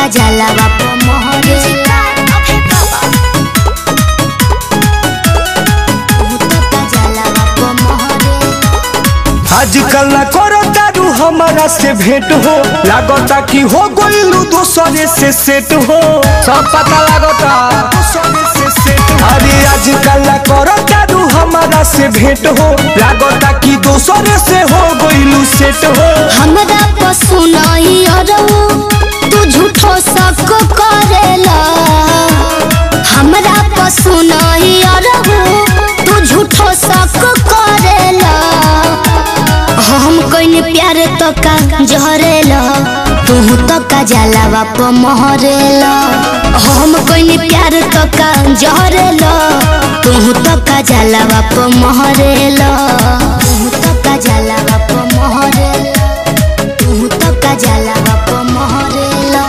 जाला बाप मोहरेला तू तो का जाला बाप मोहरेला आजकल ना करो दारू हमारा से भेंट हो लागता कि हो गइलू दूसरे से सेट हो सब पता लागता दूसरे से सेट हो। अरे आजकल ना करो दारू हमारा से भेंट हो लागता कि दूसरे से हो गइलू सेट हो हमरा पशु नहीं अरऊ तू झूठो शक करेला हमरा पशु नहीं अरऊ तू झूठो शक करेला हम कइने प्यार तो का जहरेला तू तो का जाला बाप मोहरेला हम कइने प्यार तो का जहरेला तू तो का जाला बाप मोहरेला तू तो का जाला बाप मोहरेला तू तो का जाला बाप मोहरेला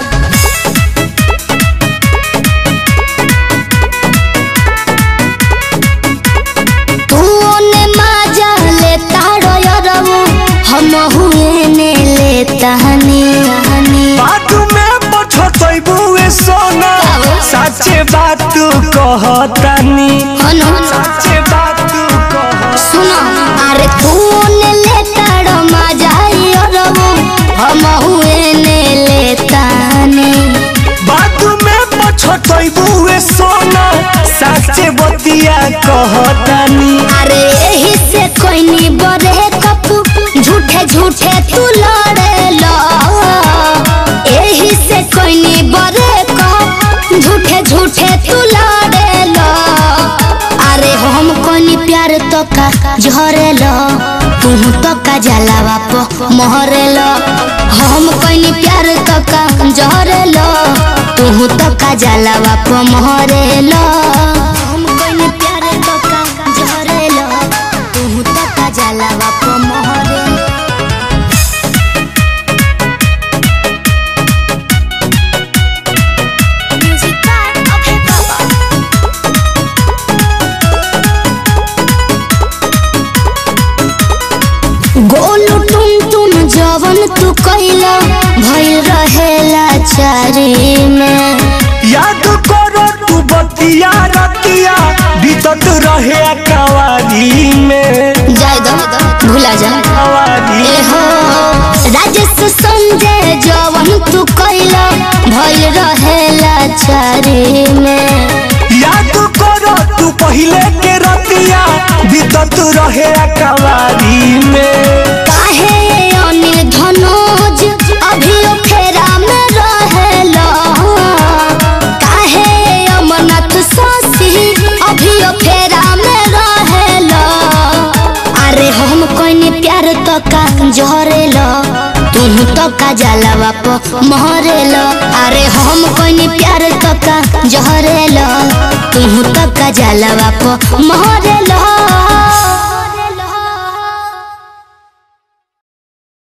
तू ओने माजा ले तारो यरऊ हम हुए ने ले तहनी हनी बात में पछतैबू ए सोना सच्चे बात तू कहतानी हनो सच्चे बात तू कह सुनो अरे तू ओने ले तारो माजा यरऊ हम हुए ने ले तहनी बात में पछतैबू ए सोना सच्चे बतिया कहतानी अरे यही से कोई नी बरे कपू झूठे झूठे तू लड़ेला यही से कोई नी बरे कप झूठे झूठे तू लड़ेला अरे हम कोनी प्यार तो का झरेला तू तो का जाला बाप मोहरेला हम कोनी प्यार तो का झरेला तू तो का जाला बाप मोहरेला हम कोनी प्यार तो का झरेला तू तो का जाला बाप मोहरेला Music by Okay Baba. Golu टुन टुन जवन तू कैला भइल रहेला चारी में याद करो तू बतिया रतिया बीतत रहे कवारी में जाय दो भूला जा कवारी ए हो राजेश संजय जवन तू कैला भइल रहेला चारी में याद करो तू पहले के रतिया बीतत रहे कवारी में काहे अनिल धनोज अभी फेरा में रहेला काहे अमरनाथ शशि अभी फेरा में रहेला अरे हम कोई प्यार तो का जहरेला तुम तो का जाला बाप महरेला अरे हम कोई प्यार तो का जहरेला तुम तो का जाला बाप महरेला